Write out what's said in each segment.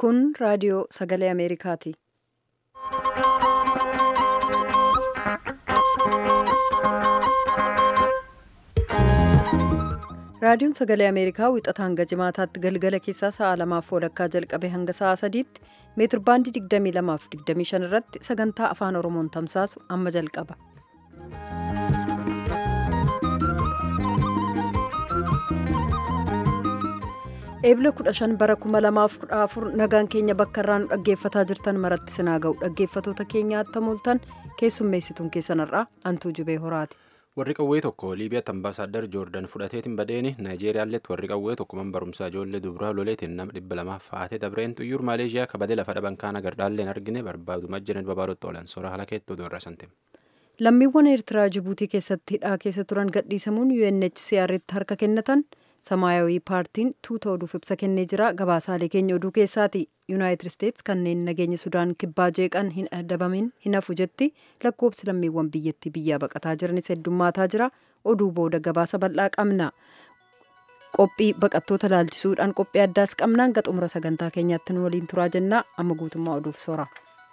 Kun raadiyoo sagalee Ameerikaati. Raadiyoon sagalee Ameerikaa wixataa hanga jimaataatti galgala keessaa sa'a lamaaf walakkaa jalqabe hanga sa'a sadiitti meetir baandii 22 fi 25 irratti sagantaa afaan Oromoon tamsaasu amma jalqaba. Eebila 15 bara 2014 nagaan keenya bakka irraa nu dhaggeeffataa jirtan maratti sinaa ga'u dhaggeeffatoota keenyaatti mul'atan keessummeessituun keessanirraa antuu jubee horaati. warri qawwee tokko liibiyaatti ambaasaaddar joordan fudhateetiin badeeni naayijeeriyaaletti warri qawwee tokko man barumsaa ijoollee dubaraa loleetiin nama dhibba lamaaf faatee dabreen xuyyuur maaleeshiyaa kabadee lafa dhaban kaan agardaalleen argine barbaaduma jiran babaarotti oolan soora halakeetti odoo irraa santim. lammiiwwan eertiraa jibuutii keessatti hidhaa keessa turan gadhiisamuun UNHCR'tti harka kennatan samaayawii paartiin tuuta oduuf ibsa kennee jira gabaasaalee keenya oduu keessaati yuunaayitid isteetsi kanneen nageenya sudaan kibbaa jeeqan hin adabamin hin hafu jetti lakkoobsi lammiiwwan biyyattii biyyaa baqataa jiranis heddummaataa jira oduu booda gabaasa bal'aa qabna qophii baqattoota laalchisuudhaan qophii addaas qabnaan gaxumura sagantaa keenyaatti nu waliin turaa jennaa amma guutummaa oduuf sora.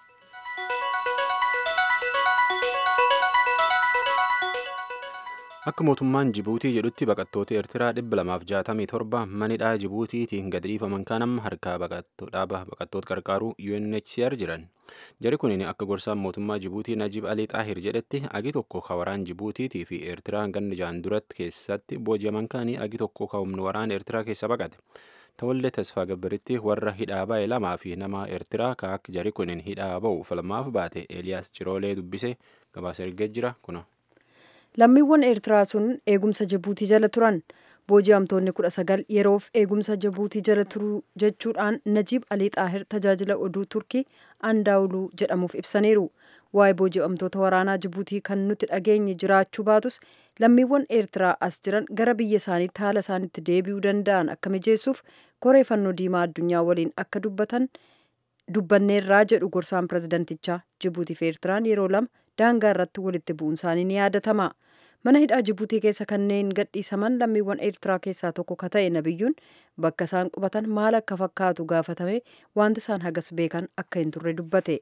akka mootummaan jibuutii jedhutti baqattoota eertiraa dhibba lamaaf jaatamii torba manidhaa jibuutiitiin gad dhiifaman kaan amma harkaa dhaaba baqattoota qarqaaruu UNHCR jiran jari kunin akka gorsaan mootummaa jibuutii najib alii xaahir jedhetti agi tokko ka waraan jibuutiitii fi eertiraa ganna jaan duratti keessatti booji'aman kaanii agi tokko ka humni waraan eertiraa keessa baqate ta'ullee tasfaa gabbaritti warra hidhaa ba'e lamaa fi nama eertiraa ka akka jari kunin hidhaa ba'u falmaaf baate eeliyaas ciroolee dubbise gabaasa ergee jira kuna. lammiiwwan eertiraa sun eegumsa jibuutii jala turan booji'amtoonni kudha sagal yeroof eegumsa jibuutii jala turuu jechuudhaan najiib alii xaahir tajaajila oduu turkii andaawuluu jedhamuuf ibsaniiru waa'ee booji'amtoota waraanaa jibuutii kan nuti dhageenye jiraachuu baatus lammiiwwan eertiraa as jiran gara biyya isaaniitti haala isaaniitti deebi'uu danda'an akka mijeessuuf koree fannoo diimaa addunyaa waliin akka dubbatan dubbanneerraa jedhu gorsaan pirezidantichaa jibuutii fi eertiraan yeroo lama daangaa irratti walitti bu'uun isaanii ni yaadatama mana hidhaa jibuutii keessa kanneen gadhiisaman lammiiwwan eertiraa keessaa tokko ka ta'e nabiyyuun bakka isaan qubatan maal akka fakkaatu gaafatame wanti isaan hagas beekan akka hin turre dubbate.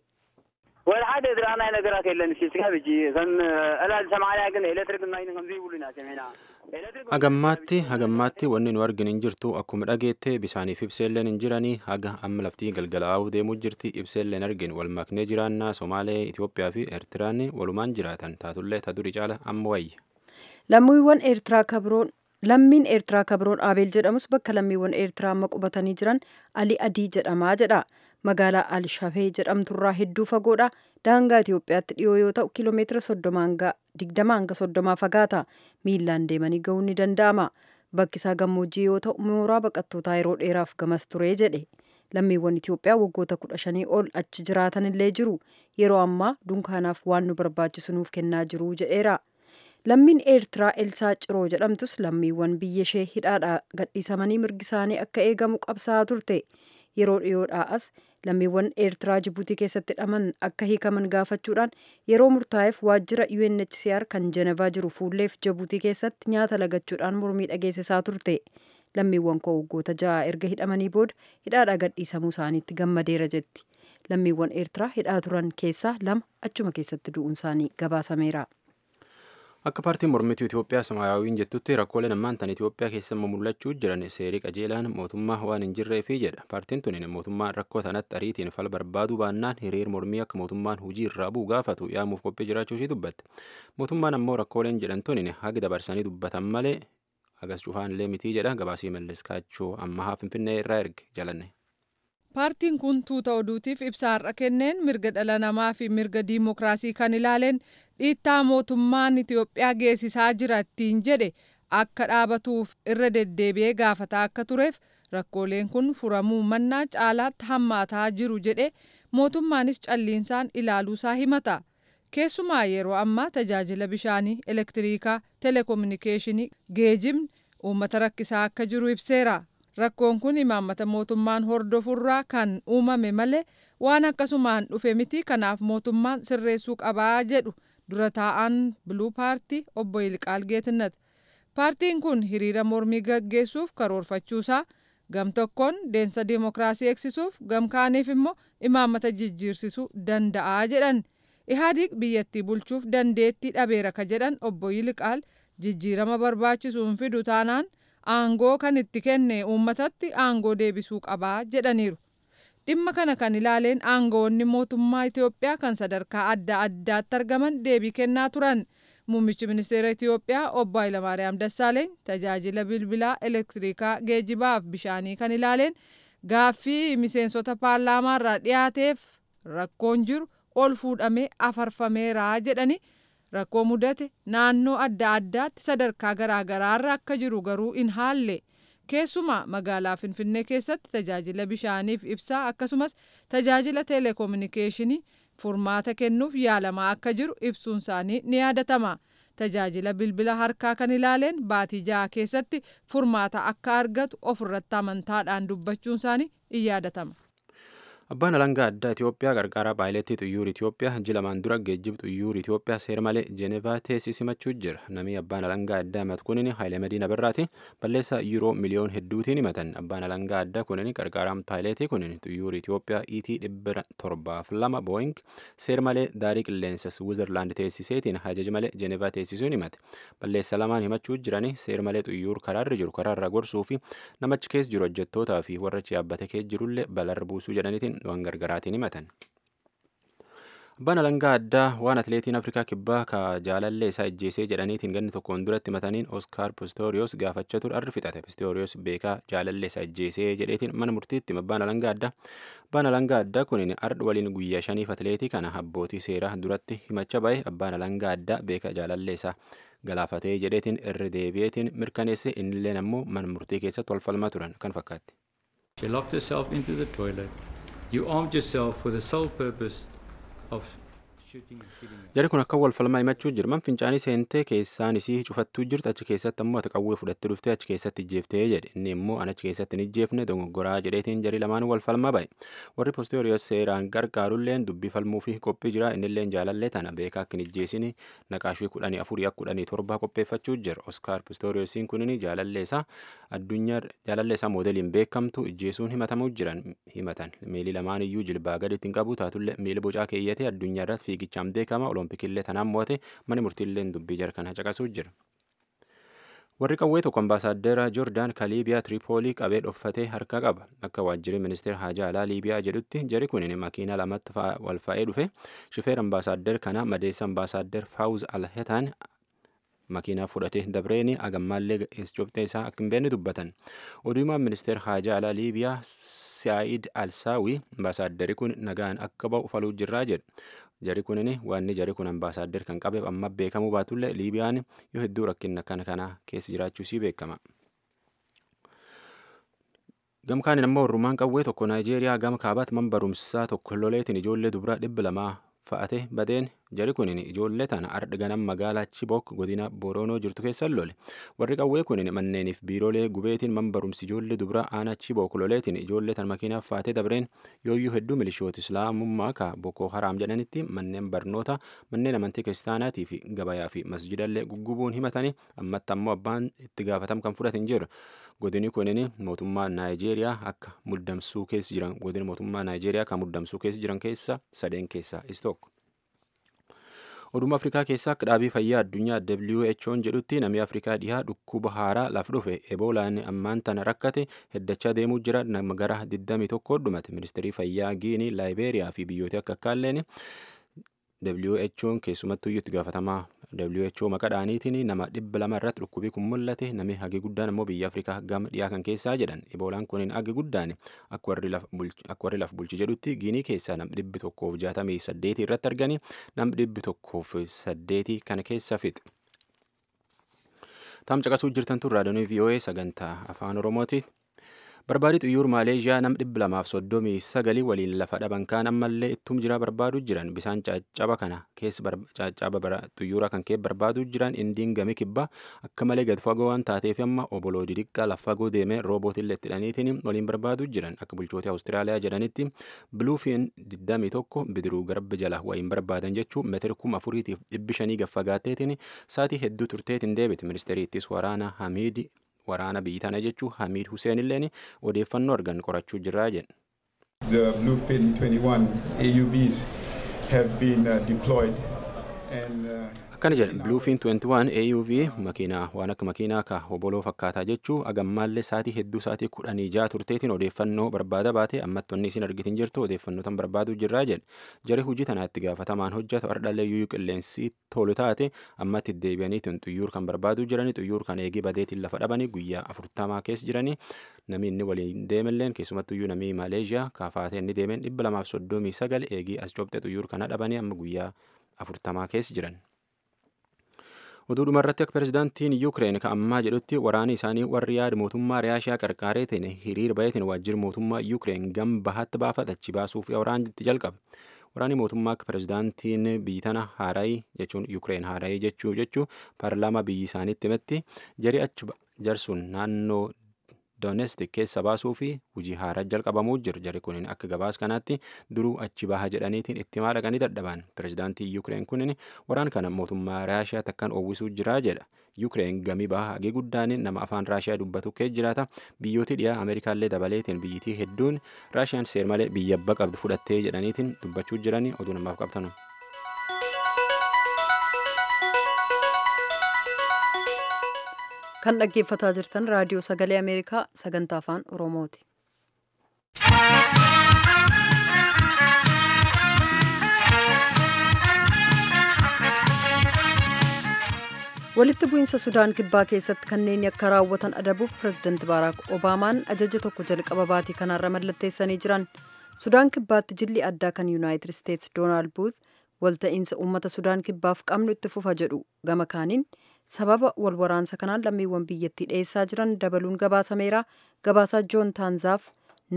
ወደ ሓደ ዝረኣናይ ነገራት የለን ስጋብ እጂ ከም ዕላል ሰማንያ ግን ኤሌክትሪክ ማይን ከምዚ ይብሉ ኢና ሰሜና hagammaatti hagammaatti wanni nu argin hin jirtu akkuma dhageette bisaaniif ibseelleen hin jiranii haga amma laftii galgalaa'uu deemuu jirti ibseelleen argin wal maknee jiraannaa somaalee itiyoophiyaa fi eertiraan walumaan jiraatan taatullee ta durii caala amma wayya. lammiiwwan eertiraa kabroon lammiin eertiraa kabroon aabeel jedhamus bakka lammiiwwan eertiraa amma qubatanii jiran ali adii jedhamaa jedha magaalaa alshafee jedhamturraa hedduu fagoodha daangaa itiyoophiyaatti dhiyoo yoo ta'u kiiloomeetira soddoma hanga digdama hanga soddomaa fagaata miillaan deemanii ga'uun ni danda'ama bakki isaa gammoojjii yoo ta'u mooraa baqattootaa yeroo dheeraaf gamas turee jedhe lammiiwwan itiyoophiyaa waggoota kudha shanii ol achi jiraatan illee jiru yeroo ammaa dunkaanaaf waan nu barbaachisu nuuf kennaa jiru jedheera lammiin eertiraa elsaa ciroo jedhamtus lammiiwwan biyya ishee hidhaadhaa gadhiisamanii mirgi isaanii akka eegamu qabsaa'aa turte yeroo dhiyoodhaa as lammiiwwan eertiraa jibuutii keessatti hidhaman akka hiikaman gaafachuudhaan yeroo murtaa'eef waajjira UNHCR kan jenevaa jiru fuulleef jibuutii keessatti nyaata lagachuudhaan mormii dhageessisaa turte lammiiwwan koo waggoota ja'a erga hidhamanii booda hidhaadhaa gadhiisamuu isaaniitti gammadeera jetti lammiiwwan eertiraa hidhaa turan keessaa lama achuma keessatti du'uun isaanii gabaasameera. akka paartiin mormituu itiyoophiyaa samaayawiin jettutti rakkooleen ammaan tan itiyoophiyaa keessa mul'achuu jiran seerii qajeelaan mootummaa waan hin jirreefi jedha paartiin tuniin mootummaan rakkoo sanatti ariitiin fala barbaaduu baannaan hiriir mormii akka mootummaan hujii irraa bu'u gaafatu yaamuuf qophii jiraachuu ishii dubbatte mootummaan ammoo rakkooleen jedhan tuniin haga dabarsanii dubbatan malee hagas cufaan illee mitii jedha gabaasii malleskaachoo ammahaa finfinnee irraa erge jalanne. paartiin kun tuuta oduutiif ibsa har'a kenneen mirga dhala namaa fi mirga diimokiraasii kan ilaaleen dhiittaa mootummaan itiyoophiyaa geessisaa jira ittiin jedhe akka dhaabatuuf irra deddeebi'ee gaafataa akka tureef rakkooleen kun furamuu mannaa caalaatti hammaataa jiru jedhe mootummaanis calliinsaan ilaaluusaa himata keessumaa yeroo ammaa tajaajila bishaanii elektiriikaa telekominikeeshinii geejibni uummata rakkisaa akka jiru ibseera. rakkoon kun imaammata mootummaan hordofurraa kan uumame malee waan akkasumaan dhufe miti kanaaf mootummaan sirreessuu qabaa jedhu dura taa'an biluu paartii obbo Yilqaal Geetinnat paartiin kun hiriira mormii gaggeessuuf karoorfachuusaa gam tokkoon deensa dimookiraasii eegsisuuf gam kaaniif immoo imaammata jijjiirsisuu danda'a jedhan ihaadiq biyyattii bulchuuf dandeettii dhabeera ka jedhan obbo Yiliqaal jijjiirama barbaachisuun fidu taanaan aangoo kan itti kenne uummatatti aangoo deebisuu qabaa jedhaniiru. dhimma kana kan ilaaleen aangoonni mootummaa Itoophiyaa kan sadarkaa adda addaatti argaman deebii kennaa turan. Muummichi ministeera Itoophiyaa obbo Hayilamaariyaam Dassaaleeny tajaajila bilbilaa elektirikaa geejibaaf bishaanii kan ilaaleen gaaffii miseensota paarlaamaa irraa dhiyaateef rakkoon jiru ol fuudhamee afarfameera jedhani rakkoo mudate naannoo adda addaatti sadarkaa garaagaraarra akka jiru garuu in haalle. keessumaa magaalaa finfinnee keessatti tajaajila bishaaniif ibsaa akkasumas tajaajila teeleekoominikeeshinii furmaata kennuuf yaalamaa akka jiru ibsuun isaanii ni yaadatama tajaajila bilbila harkaa kan ilaaleen baatii ja'a keessatti furmaata akka argatu ofirratti amantaadhaan dubbachuun isaanii in yaadatama. Abbaan alangaa addaa Itoophiyaa qarqara paayileetii xuyyoor Itoophiyaa ji'a lamaan dura geejjiba xuyyoor Itoophiyaa seera malee Jeenevaa teessisimachuu jira. Namni abbaan alangaa addaa himatu kunin Haayilee Madiina Birraati. Balleessaa yuuroo miliyoon hedduutiin himatan. Abbaan alangaa addaa kunin qarqaraan paayileetii kunin xuyyoor Itoophiyaa ET dhibba torbaaf lama Booying seera malee daarii qilleensa Switzerland teessiseetiin hajaja malee Jeenevaa teessisuun himate. Balleessaa lamaan himachuu jirani seera malee xuyyoor karaarra jiru karaarra gorsuu fi namachi keessa jiru hojjettootaa fi warra yaabbate keessa jirullee balarra buusuu jedhaniitiin waan gargaraatiin himatan. Abbaan alangaa addaa waan atileetiin Afrikaa kibbaa ka jaalallee isaa ajjeesee jedhaniitiin ganni tokkoon duratti himataniin Oskaar Pistoriyoos gaafachaa ture arri fixate. Pistoriyoos beekaa jaalallee isaa ajjeesee jedheetiin mana murtiitti abbaan alangaa addaa. Abbaan alangaa addaa kunin ardha waliin guyyaa shaniif atileetii kana abbootii seeraa duratti himacha bahe abbaan alangaa addaa beekaa jaalallee isaa galaafatee jedheetiin irri deebi'eetiin mirkaneesse innilleen ammoo mana murtii keessatti wal falmaa turan kan fakkaatti. She locked herself into the toilet. You armed yourself for the sole purpose of shooting and killing. Jari kun akka wal falmaa himachuu jira. Man fincaanii seentee keessaan isii cufattuu jirtu achi keessatti ammoo ati qawwee fudhattee dhuftee achi keessatti ijjeeftee jedhe. Inni immoo an achi keessatti hin ijjeefne dogoggoraa jedheetiin jari lamaan wal falmaa bahe. Warri poosteriyoos seeraan gargaarulleen dubbii falmuu fi qophii jira. Innilleen jaalallee tana beekaa akka hin ijjeesini naqaashii kudhanii afurii akka kudhanii torbaa qopheeffachuu jira. Oskaar poosteriyoosiin kunin jaalallee isaa addunyaa jaalallee isaa moodeliin beekamtu ijjeesuun himatamuu jiran himatan. Miilli lamaan iyyuu jilbaa gadi ittiin qabu taatullee miila bocaa keeyyatee addunyaa irratti fiigichaan beekama. Olompikillee tanaan mo'ate mani murtiilleen dubbii jara kana caqasuu jira. Warri qawwee tokko ambaasaaddera Joordaan ka Liibiyaa Tiripoolii qabee dhoffatee harka qaba. Akka waajjirri ministeera haajaa alaa Liibiyaa jedhutti jari kun makiina lamatti wal fa'ee dhufe. Shifeer ambaasaaddar kana madeessa ambaasaaddar Faawuz Alhetaan makiinaa fudhatee dabreeni agammaallee Itoophiyaa isaa akka hin beekne dubbatan. Oduumaan ministeera haajaa alaa Liibiyaa Saayid Alsaawi ambaasaaddari kun nagaan akka ba'u faluu jirraa jedha. Jari kunin waanni jari kun ambaasaaddar kan qabeef amma beekamuu baatullee Liibiyaan yoo hedduu rakkina kana kana keessa jiraachuu sii beekama. Gamkaan immoo Orrumaan qawwee tokko Naayijeeriyaa gama kaabaatti man barumsaa tokko loleetiin ijoollee dubaraa dhibba lamaa fa'ate badeen jari kunin ijoollee tana ardha ganam magaalaa Chibok godina Boronoo jirtu keessa lole. Warri qawwee kunin manneeniif biiroolee gubeetiin man barumsi ijoollee dubaraa aanaa Chibok loleetiin ijoollee tana makiinaaf fa'atee dabreen yooyyuu hedduu milishoota islaamummaa ka Boko Haram jedhanitti manneen barnoota manneen amantii kiristaanaatii fi gabayaa fi masjidallee guggubuun himatanii ammatti ammoo abbaan itti gaafatam kan fudhate hin jiru. Godini kunin mootummaa Naayijeeriyaa akka muddamsuu keessa jiran godina mootummaa Naayijeeriyaa kan muddamsuu keessa jiran keessa sadeen keessaa is tokko. Oduma Afrikaa keessaa akka dhaabii fayyaa addunyaa WHO'n jedhutti namni Afrikaa dhihaa dhukkuba haaraa laf dhufe eboolaan ammaan tana rakkate heddachaa deemuu jira nama gara 21 dhumate ministeerii fayyaa Giinii Laayibeeriyaa fi biyyoota akka akkaalleen WHO'n keessumattuu itti gaafatamaa WHO maqadhaaniitiin nama dhibba lama irratti dhukkubii kun mul'ate namni hagi guddaan immoo biyya Afrikaa gama dhiyaa kan keessaa jedhan eboolaan kunin hagi guddaan akka warri laf bulchi jedhutti giinii keessaa nam dhibbi tokkoof jaatamii saddeetii irratti arganii nam dhibbi tokkoof saddeetii kana keessa fixe. Taam caqasuu jirtan tun raadiyoonii VOA sagantaa afaan Oromooti. Barbaadii xuyyoor Maaleeshiyaa nam dhibba lamaaf soddomii sagalii waliin lafa dhaban kaan ammallee ittum jira barbaaduu jiran bisaan caccaba kana keessa caccaba xuyyoora kan kee barbaaduu jiran indiin gami kibbaa akka malee gad fagoo waan taateef amma oboloo didiqqaa lafa fagoo deemee roobootillee itti hidhaniitiin waliin barbaaduu jiran akka bulchoota Awustiraaliyaa jedhanitti biluufiin 21 bidiruu garba jala waliin barbaadan jechuun meetira kuma afuriitiif dhibbi shanii gaffagaatteetiin saatii hedduu turteetiin deebite ministeeriittis waraana Hamiidi waraana biyyi tana jechuu Hamiid Hussein illeen odeeffannoo argan qorachuu jirraa jedhe. The Bluefin 21 AUVs have been uh, deployed and uh, akkana jedhe bluefin 21 auv makiinaa waan akka makiinaa ka hoboloo fakkaataa jechuu agammaallee saatii hedduu saatii kudhanii ja'a turteetiin odeeffannoo barbaada baate ammatti wanni isin argitin jirtu odeeffannoo tan barbaaduu jirraa jedhe jari hujii tanaa itti gaafatamaan hojjetu ardhallee yuuyuu qilleensi tolu taate ammatti deebi'aniitiin xuyyuur kan barbaaduu jiranii xuyyuur kan eegii badeetiin lafa dhabanii guyyaa afurtamaa keessa jiranii namni inni waliin deemelleen keessumattuyyuu namii maaleeshiyaa kaafaatee inni deemeen dhibba lamaaf soddomii sagal eegii as cobxe xuyyuur kana dhabanii amma guyyaa afurtamaa keessa jiran. oduu dhumarratti akka pirezidaantiin yuukireen ka ammaa jedhutti waraani isaanii warri yaada mootummaa raashiyaa qarqaaree ta'e hiriir bayeetiin waajjirri mootummaa yuukireen gam bahaatti baafatachi baasuuf waraanitti jalqabe waraani mootummaa akka pirezidaantiin biyyi tana haaraayii jechuun yuukireen haaraayii jechuu jechuu paarlaamaa biyyi isaaniitti himetti jari achi jarsuun naannoo doonestik keessa baasuu fi hojii haaraa jalqabamuu jiru jari kunin akka gabaas kanaatti duruu achi baha jedhaniitiin itti maadhaqanii dadhaban pirezidaantii yuukireen kunin waraan kana mootummaa raashiyaa takkaan oowwisuu jiraa jedha yuukireen gamii baha hagee guddaan nama afaan raashiyaa dubbatu kee jiraata biyyooti dhiyaa ameerikaallee dabaleetiin biyyitii hedduun raashiyaan seer malee biyya abba qabdu fudhattee jedhaniitiin dubbachuu jiranii oduu namaaf qabtanu. kan dhaggeeffataa jirtan raadiyoo sagalee ameerikaa sagantaa afaan oromooti. walitti bu'iinsa sudaan kibbaa keessatti kanneen akka raawwatan adabuuf pirezidaanti baaraak obaamaan ajaja tokko jalqaba baatii kanaarra mallatteessanii jiran sudaan kibbaatti jilli addaa kan yuunaayitid isteetsi doonaald buut walta'iinsa uummata sudaan kibbaaf qabnu itti fufa jedhu gama kaaniin sababa wal waraansa kanaan lammiiwwan biyyattii dhiyeessaa jiran dabaluun gabaasameera gabaasaa joon taanzaaf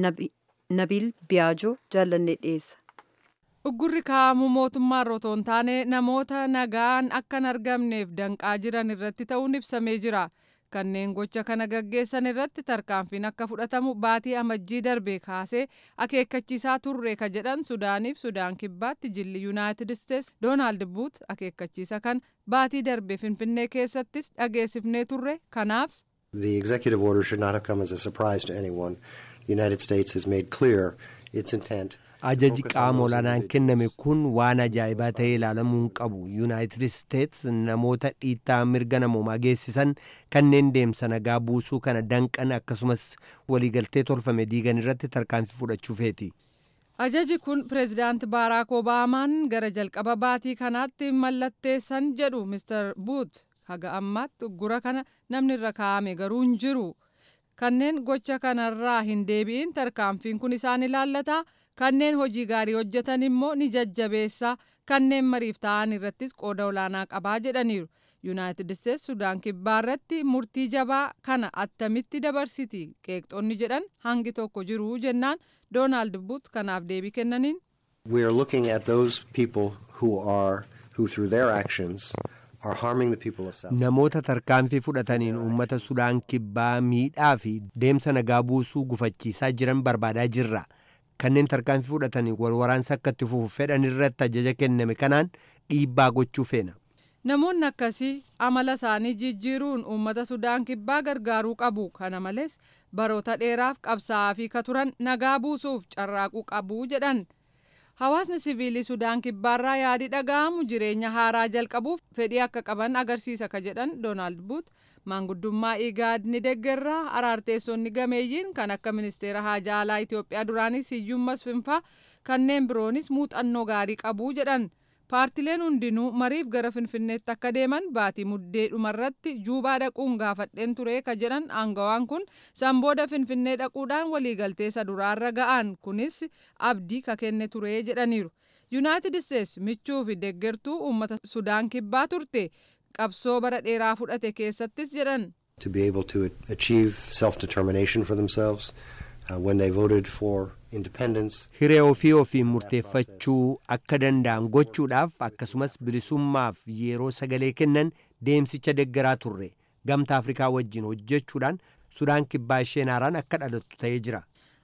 nabiil biyaajoo jaallannee dhiyeessa. uggurri kaa'amu mootummaan otoo hin taane namoota nagaan akka hin argamneef danqaa jiran irratti ta'uun ibsamee jira kanneen gocha kana gaggeessan irratti tarkaanfiin akka fudhatamu baatii amajjii darbe kaasee akeekkachiisaa turre ka jedhan sudaaniif sudaan kibbaatti jilli yuunaayitid isteets doonaald buut akeekkachiisa kan baatii darbe finfinnee keessattis dhageessifnee turre kanaaf. The executive order should not have come as a surprise to anyone. The United States has made clear its intent. ajaji qaama olaanaan kenname kun waan ajaa'ibaa ta'ee ilaalamuu qabu yuunaayitid isteets namoota dhiittaa mirga namoomaa geessisan kanneen deemsa nagaa buusuu kana danqan akkasumas waliigaltee tolfame diigan irratti tarkaanfii fudhachuufeeti. ajaji kun pireezidaanti baaraak obaamaan gara jalqaba baatii kanaatti mallatteessan jedhu mister buut haga ammaatti uggura kana namni irra kaa'ame garuu hin jiru kanneen gocha kanarraa hin deebi'in tarkaanfiin kun isaan ilaallata. kanneen hojii gaarii hojjetan immoo ni jajjabeessa kanneen mariif ta'an irrattis qooda olaanaa qabaa jedhaniiru yuunaayitid isteets sudaan kibbaa irratti murtii jabaa kana attamitti dabarsiti qeeqxonni jedhan hangi tokko jiru jennaan doonaald buut kanaaf deebii kennaniin. We are looking at those people who are who through their actions are harming the people of South namoota tarkaanfii fudhataniin uummata sudaan kibbaa miidhaa fi deemsa nagaa buusuu gufachiisaa jiran barbaadaa jirra. kanneen tarkaanfii fudhatanii wal waraansa akka itti fufu fedhan irratti ajaja kenname kanaan dhiibbaa gochuu feena. Namoonni akkasii amala isaanii jijjiiruun uummata Sudaan kibbaa gargaaruu qabu. Kana malees baroota dheeraaf qabsaa'aa fi katuran nagaa buusuuf carraaquu qabu jedhan. Hawaasni siviilii Sudaan kibbaarraa yaadi dhaga'amu jireenya haaraa jalqabuuf fedhii akka qaban agarsiisa ka jedhan Doonaald Buut maanguddummaa igaad ni deggerraa araarteessonni gameeyyiin kan akka ministeera haajaa alaa Itoophiyaa duraanii Siyyuum Masfinfaa kanneen biroonis muuxannoo gaarii qabu jedhan. paartileen hundinuu mariif gara finfinneetti akka deeman baatii muddee dhumarratti juubaa dhaquun gaafadheen ture ka jedhan aangawaan kun sanbooda finfinnee dhaquudhaan waliigaltee isa duraarra ga'an kunis abdii ka kenne ture jedhaniiru yuunaayitid isteets michuu fi deeggartuu uummata sudaan kibbaa turte qabsoo bara dheeraa fudhate keessattis jedhan. to be able to achieve self-determination for themselves uh, when they voted for independence. Hiree ofii ofiin murteeffachuu akka danda'an gochuudhaaf akkasumas bilisummaaf yeroo sagalee kennan deemsicha deggaraa turre gamta Afrikaa wajjin hojjechuudhaan Sudaan kibbaa isheen haaraan akka dhalattu ta'ee jira.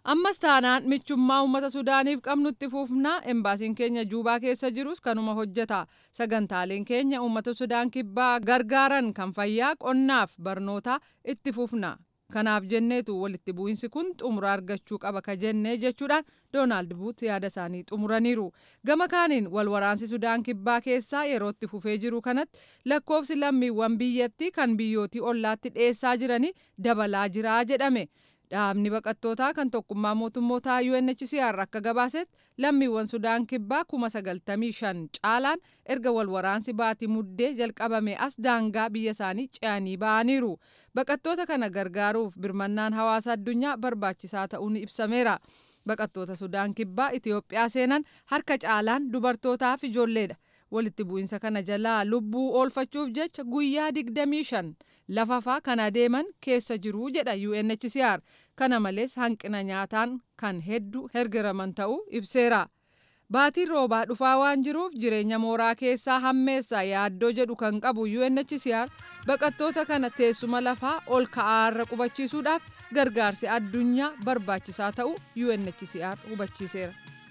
ammas taanaan michummaa uummata sudaaniif qabnutti fuufnaa embaasiin keenya juubaa keessa jirus kanuma hojjeta sagantaaleen keenya uummata sudaan kibbaa gargaaran kan fayyaa qonnaaf barnootaa itti fuufna kanaaf jenneetu walitti bu'iinsi kun xumura argachuu qaba ka jennee jechuudhaan doonaald buut yaada isaanii xumuraniiru gama kaaniin walwaraansi sudaan kibbaa keessaa yerootti fufee jiru kanatti lakkoofsi lammiiwwan biyyattii kan biyyootii ollaatti dhiyeessaa jiranii dabalaa jiraa jedhame. dhaabni baqattootaa kan tokkummaa mootummootaa UNHCR akka gabaasetti lammiiwwan sudaan kibbaa kuma sagaltamii shan caalaan erga walwaraansi baatii muddee jalqabame as daangaa biyya isaanii ce'anii ba'aniiru baqattoota kana gargaaruuf birmannaan hawaasa addunyaa barbaachisaa ta'uun ibsameera baqattoota sudaan kibbaa Itiyoophiyaa seenan harka caalaan dubartootaaf ijoolleedha walitti bu'iinsa kana jalaa lubbuu oolfachuuf jecha guyyaa digdamii shan lafafaa kan adeeman keessa jiru jedha UNHCR kana malees hanqina nyaataan kan hedduu hergeraman ta'uu ibseera. Baatiin roobaa dhufaa waan jiruuf jireenya mooraa keessaa hammeessa yaaddoo jedhu kan qabu UNHCR baqattoota kana teessuma lafaa ol ka'aarra qubachiisuudhaaf gargaarsi addunyaa barbaachisaa ta'uu UNHCR hubachiiseera.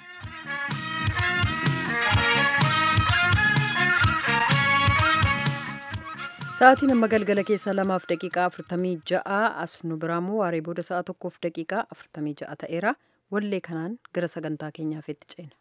Sa'aatiin amma galgala keessaa lamaaf daqiiqaa afurtamii ja'a as nu biraamoo waaree booda sa'a tokkoof daqiiqaa afurtamii ja'a ta'eera wallee kanaan gara sagantaa keenyaaf itti ceena.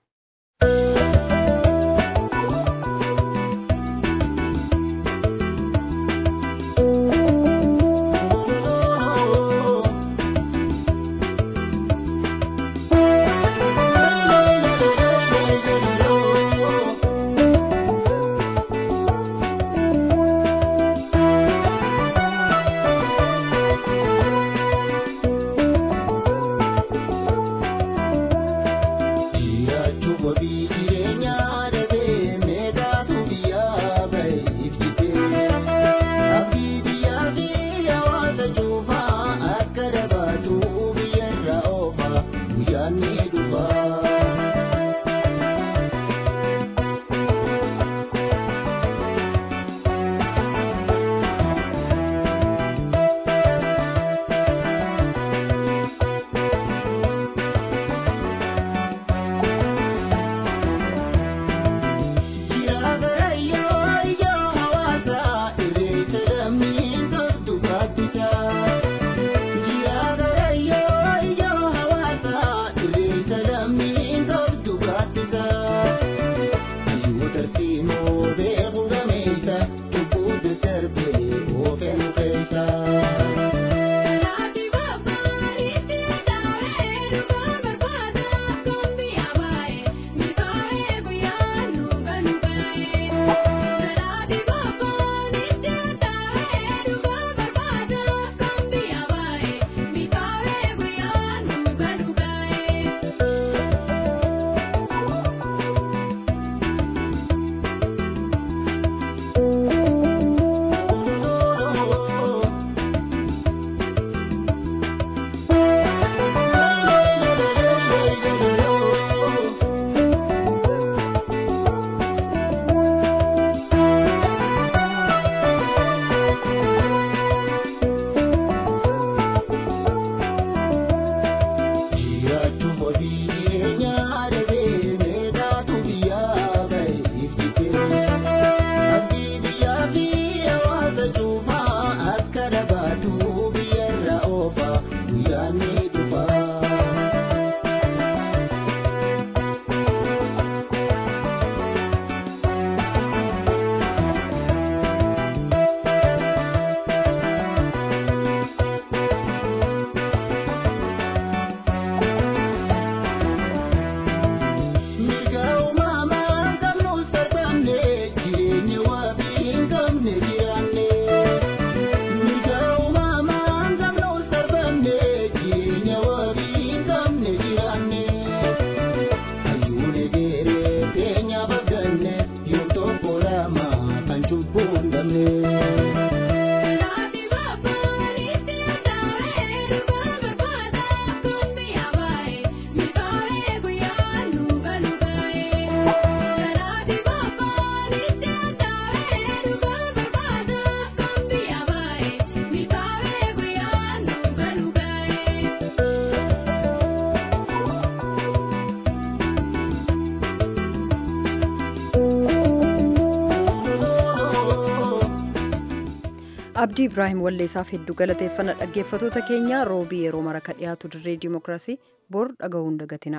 abdii ibraahim walleessaaf hedduu galateeffannaa dhaggeeffatoota keenya roobii yeroo mara ka dhiyaatu dirree dimookiraasii bor dhaga'uun dagatina.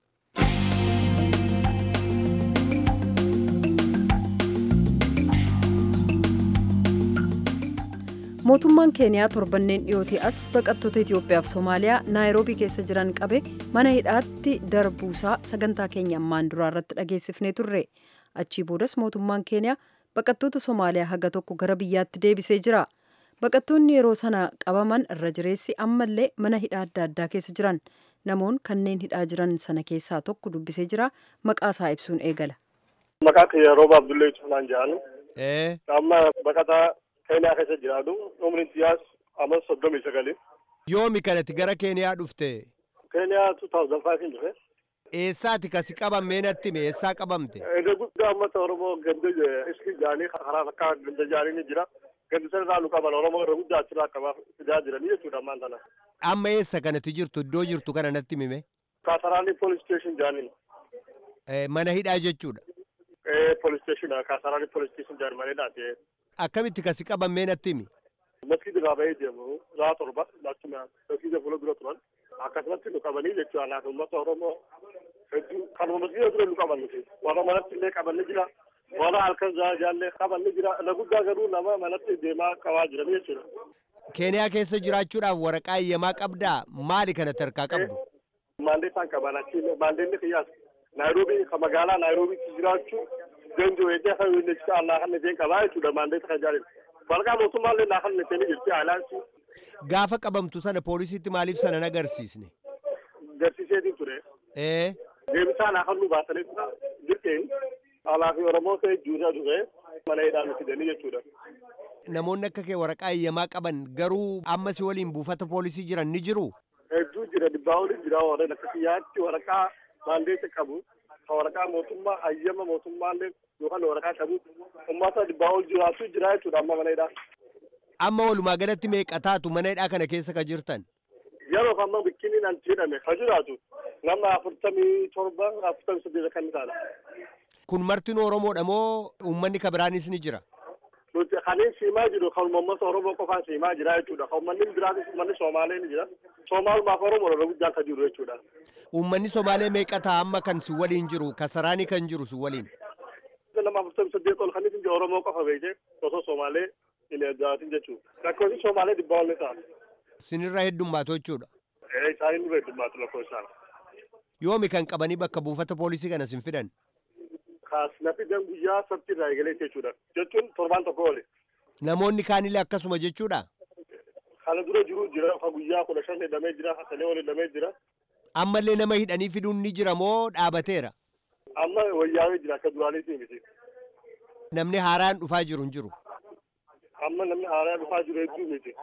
mootummaan keeniyaa torbanneen dhiyootii as baqattoota itiyoophiyaaf soomaaliyaa naayiroobii keessa jiran qabe mana hidhaatti darbuusaa sagantaa keenya ammaan duraa irratti dhageessifnee turre achii boodas mootummaan keeniyaa baqattoota soomaaliyaa haga tokko gara biyyaatti deebisee jira baqattoonni yeroo sana qabaman irra jireessi ammallee mana hidhaa adda addaa keessa jiran namoon kanneen hidhaa jiran sana keessaa tokko dubbisee jira maqaa isaa ibsuun eegala. Maqaa kiyya rooba Abdullahi Cufnaan jedhanu. Ee. Amma baqataa Keeniyaa keessa jiraatu umriin siyaas amma soddomii sagali. Yoomi kanatti gara Keeniyaa dhufte? Keeniyaa 2005 dhufe. Eessaati kasi qabamee natti hime eessaa qabamte? Iddoo guddaa uummata Oromoo ganda iski jaanii karaa fakkaa ganda jaanii ni jira. Gandi sana irraa nu qaban Oromoo irra guddaa achirraa qabaaf fidaa jiranii jechuudha ammaan tana. Amma eessa kanatti jirtu iddoo jirtu kana natti hime? Kaasaraanii police station jaaniin. Mana hidhaa jechuudha. Police station kaasaraanii police station jaanii mana hidhaati. Akkamitti kasi qabamee natti himi? Masjida irraa bahee deemu saa torba laachuma masjida fuula dura turan akkasumatti nu qabanii jechuudha laata uummata Oromoo hedduu kanuma masjida dura nu qaban nuti warra manatti illee qabanni jira warra halkan jaallee qabanni jira na guddaa garuu nama manatti deemaa qabaa jiran jechuudha. Keeniyaa keessa jiraachuudhaaf waraqaa eeyyamaa qabdaa maali kana tarkaa qabdu? Maandeetaan qaban achi maandeenni qiyyaas Naayiroobii kan magaalaa Naayiroobiitti jiraachuu danda'u eegee kan inni jira Allah kan isheen qabaa jechuudha maandeeta kan jaalladhu. Waraqaa mootummaallee naa kan isheen jirti haalaan Gaafa qabamtu sana poolisiitti maaliif sana nagarsiisne? Garsiiseetiin ture. Ee. Deebisaa naa kan nu baasanii jirteen alaa fi Oromoo ta'e juusaa dhufe mana hidhaa nu fidanii jechuudha. Namoonni akka kee waraqaa eeyyamaa qaban garuu amma si waliin buufata poolisii jiran ni jiru? Hedduu jira dhibbaa olii jira warreen akka kiyyaatti waraqaa maandeeta qabu. Kan waraqaa mootummaa hayyama mootummaallee yookaan waraqaa qabu uummata dhibbaa ol jiraatu jira jechuudha amma mana hidhaa. Amma walumaa galatti meeqa taatu mana hidhaa kana keessa ka jirtan? Yeroo amma bikkiniin an jedhame ka jiraatu nama afurtamii torba afurtamii saddeet kan taala. Kun martin Oromoodha moo uummanni ka biraanis ni jira? Nuti kanneen siimaa jiru kan uummata Oromoo qofaan siimaa jira jechuudha. Kan uummanni biraatis uummanni Somaalee ni jira. Somaalumaaf Oromoo irra guddaan kan jiru jechuudha. Uummanni Somaalee meeqa ta'a amma kan si waliin jiru kasaraanii kan jiru si waliin? Nama afurtamii saddeet ol kan isin Oromoo qofa beekee osoo Somaalee hin eeggaatin jechuudha. Lakkoofsi Somaalee dhibbaa ol ni ta'a. Sinirra heddummaatu jechuudha. Ee isaanii nurra heddummaatu lakkoofsaan. Yoomi kan qabanii bakka buufata poolisii kana sin fidan? Kaas na fidan guyyaa sabti irraa eegalee jechuudha. Jechuun torbaan tokko oli. Namoonni kaanillee akkasuma jechuudha? Kana dura jiru jira ka guyyaa kudha shan hidhamee jira hasalee ol hidhamee jira. Ammallee nama hidhanii fiduun ni jira moo dhaabateera? Amma wayyaawee jira akka duraaniitii miti. Namni haaraan dhufaa jiru hin jiru. Amma namni haaraa dhufaa jiru hedduu miti.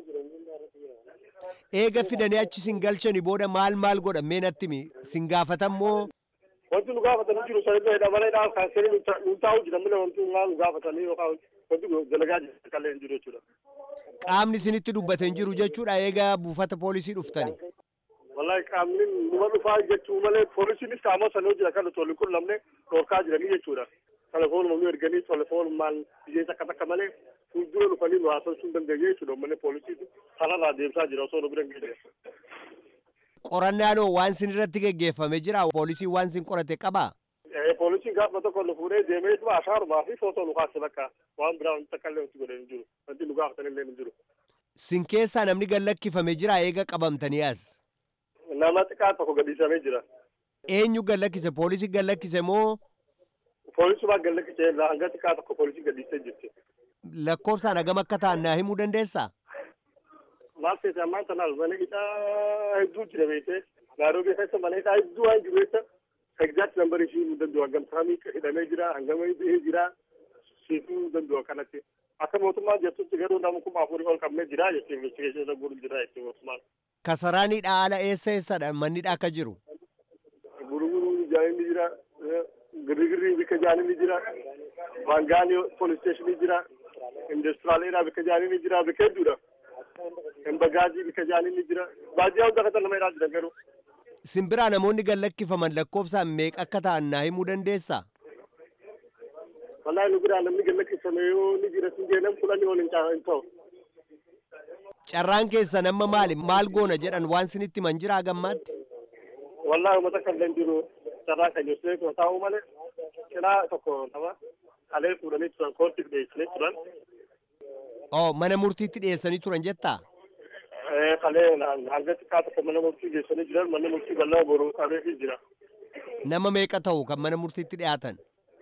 Eega fidanii achi sin galchanii booda maal maal godhan mee natti himi sin gaafatan moo Wanti nu gaafatanii jiru sanirra hidhamanii dhaan kaasanii nu taa'u jira malee wanti nu gaafatanii yookaan wanti dalagaa jira kallee hin jiru jechuudha. qaamni isinitti dubbate hin jiru jechuudha eega buufata poolisii dhuftani. Wallahi qaamni numa dhufaa jechuu malee poolisiinis qaama sanoo jira kan tolli kun namne dhorkaa jiranii jechuudha. Telefoonuma nu erganii telefoonumaan biyyee takka takka malee fuuldura dhufanii nu haasofsuu hin dandeenye jechuudha malee poolisiitu kanarraa deemsaa jira osoo nu bira hin geenye. Qorannaanoo waan sin irratti geggeeffame jira poolisiin waan sin qorate qabaa? Poolisiin gaafa tokko nu fuudhee deemee dhuma ashaarumaa fi footoo nu kaase bakka waan biraa wanti takka illee wanti godhe hin jiru. Wanti nu gaafatan illee hin jiru. Sin keessaa namni gallakkifame jira eega qabamtanii as. Nama xiqqaa tokko gadhiisamee jira. Eenyu gallakkise poolisii gallakkise moo Poolisuma gallakkisee irraa hanga xiqqaa tokko poolisii gadhiisee jirti. lakkoofsaan hagam akka ta'an naa himuu dandeessaa? Maal ta'e ammaan tanaaf mana hidhaa hedduu jira beekee Naayiroobii keessa mana hidhaa hedduu waan jiru jecha egzaakt nambarii ishii nu danda'u hangam samii hidhamee jira hangam bahee jira siifuu danda'u kanatti. Akka mootummaan jettutti garuu nama kuma afurii ol qabnee jira jechuun investigeeshinii irra guutuu jira jechuun mootummaan. Kasaraaniidha haala eessa eessadha mannidha akka jiru? Gurguruu jaaniin jira girgirrii bika jaaniin jira Bangaanii police station jira industiraaleedhaa bika jaaniin jira bika hedduudha. Embagaazii bika jaaniin jira baadiyyaa hunda akka nama hidhaa jiran garuu. Simbiraa namoonni gallakkifaman lakkoofsaan meeqa akka ta'an naa himuu dandeessaa? wallahi nu biraa namni galla qisame yoo ni jira sin jee nam kudhanii ol hin ta'u. Carraan keessan amma maali? Maal goona jedhan waan sinitti man jiraa gammaatti? Wallahi uummata kan dan jiru carraa kan jirtu kun taa'u malee cinaa tokko nama kalee fuudhanii turan koortiif dhiyeessanii turan. Oo mana murtiitti dhiyeessanii turan jettaa? Kalee hanga xiqqaa tokko mana murtii geessanii jiran manni murtii bal'aa boruu qabeefii jira. Nama meeqa ta'u kan mana murtiitti dhiyaatan?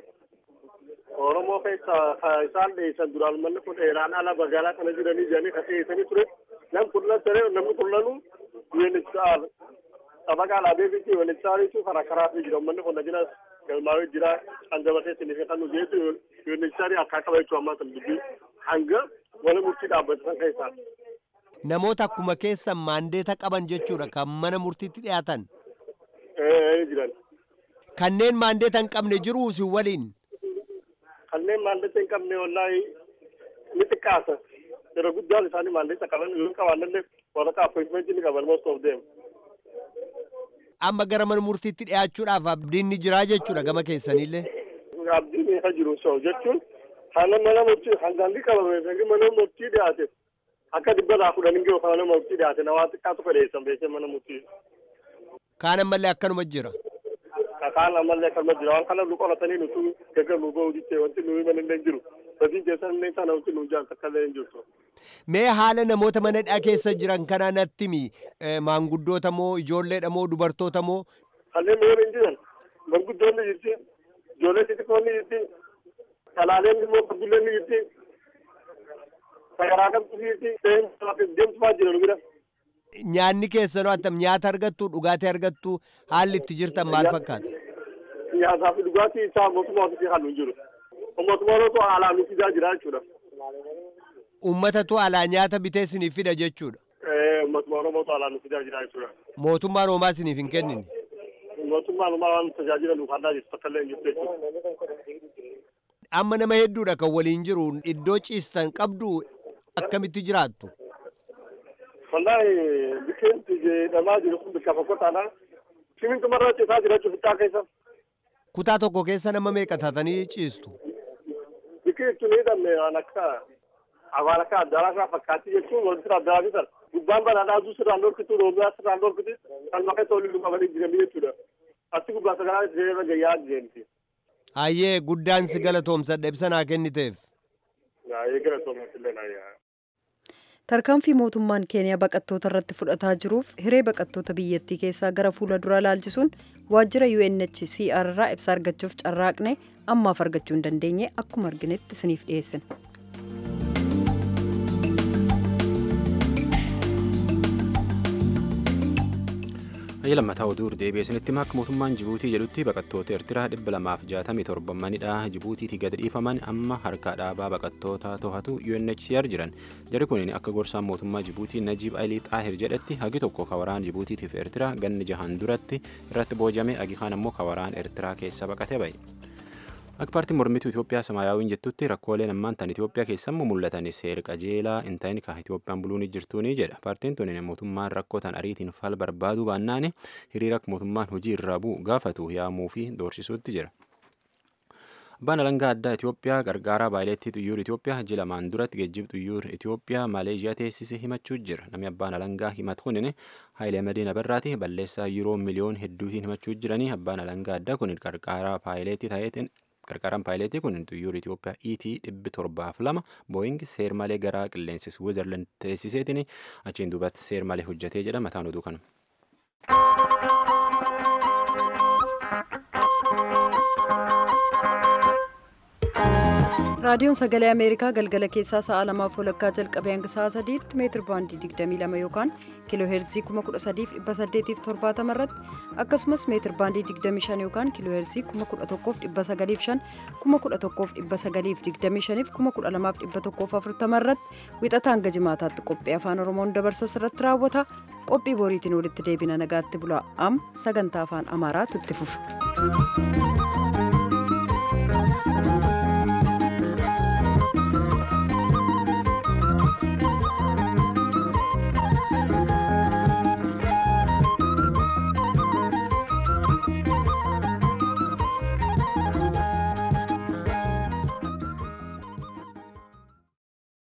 Oromoo keessa isaan dhiyeessan duraan manni kun dheeraan ala magaalaa kana jiranii jiranii kan dhiyeessanii ture. Nam kullan ture namni kullanu UNHCR xabaqaa laabeefitti UNHCRitu karaa karaa fi jira manni kun najina galmaawee jira hangabatee sinif kan nu geessu UNHCR akka qaba jechuu ammaa san dubbii hanga mana murtii dhaabbatan keessaa. Namoota akkuma keessan maandeeta qaban jechuudha kan mana murtiitti dhiyaatan. jiran. Kanneen maandeeta hin qabne jiruu si waliin. Kanneen maandeeta hin qabne wallaahi ni xiqqaata. Yeroo guddaan isaanii maandeeta qaban yoo qabaannillee waraqaa appointmentii ni qaban most of them. Amma gara mana murtiitti dhiyaachuudhaaf abdiin ni jiraa jechuudha gama keessanillee. Abdiin isa jiru so jechuun haala mana murtii hangaangi qabame sangi mana murtii dhiyaate akka dhibba laa kudhanii ga'u kan mana murtii dhiyaate na waan xiqqaa tokko dhiyeessan beekee mana murtii. Kaan ammallee akkanuma jira. Kaan ammallee akkanuma jira waan kana nu qoratanii nutu gaggar nu ba'u jettee wanti nu himan illee jiru. Badii keessan illee sana wanti nu jaan takka illee hin jirtu. Mee haala namoota mana hidhaa keessa jiran kanaa natti himi maanguddoota moo ijoolleedha moo dubartoota moo. Kanneen mee hin jiran manguddoonni jirti ijoollee xixiqqoonni jirti talaaleen immoo fardulleen ni jirti sagaraa qabdu jirti deemtumaa jira nu bira. Nyaanni keessanoo attam nyaata argattu dhugaatii argattu haalli itti jirtan maal fakkaata? Nyaataa fi dhugaatii isaa mootummaa ofiisii kan nu jiru. Mootummaan otoo haalaan nu fidaa jira jechuudha. Uummatatu alaa nyaata bitee isiniif fida jechuudha. Mootummaan Oromootu haalaan nu fidaa jira jechuudha. Mootummaan Oromaa isiniif hin kennine. Mootummaan Oromaa waan tajaajila nuuf addaa jirtu takka illee hin jirtu jechuudha. Amma nama hedduudha kan waliin jiru iddoo ciistan qabdu akkamitti jiraattu? Wallahi biqilti jedhamaa jiru kun bakka fokkotaadha. Simintu marra ciisaa jira jechuudha xiqqaa keessa. Kutaa tokko keessa nama meeqa taatanii ciistu? Biqiltu ni hidhamne waan akka afaan akka addaraa fakkaatti jechuun wanti addaraa bitan. Gubbaan banaadhaa aduu sirraan dhorkitu roobiyaa sirraan dhorkitu kan maqaa waliin qabanii jiranii jechuudha. Asti gubbaa sagaraa irra gayyaa deemti. Ayyee guddaan si galatoomsadha ibsa naa kenniteef. Ayyee galatoomsadha naa Tarkaanfii mootummaan keeniyaa baqattoota irratti fudhataa jiruuf hiree baqattoota biyyattii keessaa gara fuula duraa laalchisuun waajjira UNHCR irraa ibsa argachuuf carraaqne ammaaf argachuu hin dandeenye akkuma arginetti isiniif dhiyeessina. Hayya lammataa oduu deebi'ee isinitti akka mootummaan Jibuutii jedhutti baqattoota Eertiraa dhibba lamaaf jaatamii torba manidha Jibuutiitti gadi dhiifaman amma harka dhaabaa baqattoota to'atu UNHCR jiran. Jarri kun akka gorsaan mootummaa Jibuutii Najiib Alii Xaahir jedhetti hagi tokko kawaraan Jibuutiitiif Eertiraa ganni jahan duratti irratti boojame hagi kaan ammoo kawaraan Eertiraa keessa baqatee ba'e. Akka paartiin mormituu Itoophiyaa Samaayaawwiin jettutti rakkooleen ammaan tan Itoophiyaa keessammoo mul'atan seera qajeelaa hin ta'in kan Itoophiyaan buluun jirtuuni jedha. Paartiin tun mootummaan rakkoo tan ariitiin fal barbaaduu baannaan hiriira mootummaan hojii irraa bu'u gaafatu yaamuu fi doorsisuutti jira. Abbaan alangaa addaa Itoophiyaa gargaaraa baayileettii xuyyoor Itoophiyaa ji'a lamaan duratti geejjiba xuyyoor Itoophiyaa Maleeshiyaa teessise himachuu jira. Namni abbaan alangaa himatu kun Haayilee Madiina Birraati balleessaa yuuroo miliyoon hedduutiin himachuu jiranii abbaan alangaa addaa kun gargaaraa baayileettii ta'eetiin qarqaraan paayileetii kun xuyyoor Itoophiyaa ET dhibbi torbaaf lama booying seer malee gara qilleensa Switzerland teessiseetiin achiin duubatti seer malee hojjetee jedha mataan oduu kana. raadiyoon sagalee ameerikaa galgala keessaa sa'a lamaaf walakkaa jalqabee hanga sa'a sadiitti meetir baandii 22 yookaan kiiloo heerzii 13870 irratti akkasumas meetir baandii 25 yookaan kiiloo heerzii 11905 11925 12140 irratti wixata hanga jimaataatti qophii afaan oromoon dabarsu irratti raawwata qophii boriitiin walitti deebina nagaatti bulaa am sagantaa afaan amaaraatu itti fufa.